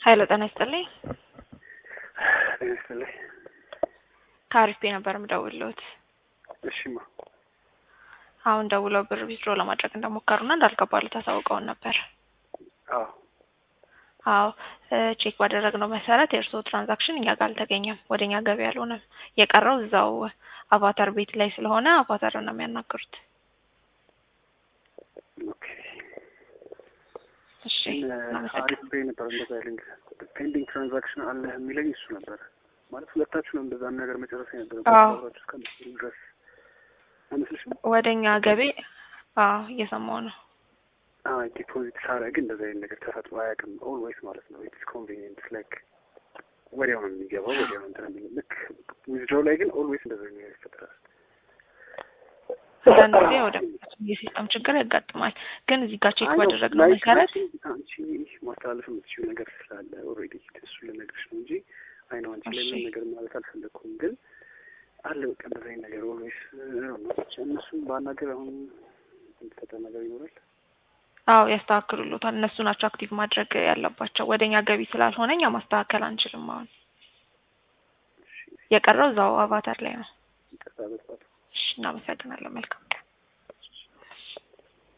ሀይለ ጤና ይስጥልኝ። ጤና ይስጥልኝ። ከአሪፍ ቤ ነበር የምደውልዎት። እሺማ አሁን ደውለው ብር ዊዝድሮ ለማድረግ እንደሞከሩና እንዳልገባሉት አሳውቀውን ነበር። አዎ አዎ ቼክ ባደረግነው መሰረት የእርስዎ ትራንዛክሽን እኛ ጋር አልተገኘም፣ ወደ እኛ ገቢ አልሆነም። የቀረው እዛው አቫታር ቤት ላይ ስለሆነ አቫታር ነው የሚያናግሩት። ኦኬ እሺ አሪፍ እናመሰግናለን። ቤ ነበር እንደዛ ያለኝ ፔንዲንግ ትራንዛክሽን አለ የሚለኝ እሱ ነበረ ማለት ሁለታችሁ ነው እንደዛ ነገር መጨረስ የነበረ አዎ። አብራችሁ እስከምትሰሩ ድረስ አይመስልሽም? ወደ እኛ ገቢ አዎ እየሰማው ነው። አይ ዲፖዚት ሳረግ እንደዛ አይነት ነገር ተፈጥሮ አያውቅም። ኦልዌይስ ማለት ነው ኢትስ ኮንቬኒየንት ላይክ ወዲያው ነው የሚገባው ወዲያው ነው እንትን የሚለው ልክ ዊዝድሮው ላይ ግን ኦልዌይስ እንደዛ አይነት ነገር ይፈጠራል። አንዳንድ ጊዜ ወደ የሲስተም ችግር ያጋጥማል። ግን እዚህ ጋር ቼክ አይ ነው፣ ባደረግነው ላይክ መሰረት አንቺ አንቺ ማስተላለፍ የምትችይው ነገር ስላለ ኦልሬዲ እሱ ልነግርሽ ነው እንጂ አይ ነው አንቺ ላይ እሺ። ምንም ነገር ማለት አልፈለግኩም። ግን አለ በቃ እንደዛ አይነት ነገር ኦልዌይስ እነሱም ባናገር አሁን የሚፈጠር ነገር ይኖራል። አዎ ያስተካክሉሎታል። እነሱ ናቸው አክቲቭ ማድረግ ያለባቸው። ወደ እኛ ገቢ ስላልሆነ እኛ ማስተካከል አንችልም። አሁን የቀረው እዛው አቫታር ላይ ነው። ይቅርታ በጥፋቱ እሺ እናመሰግናለን። መልካም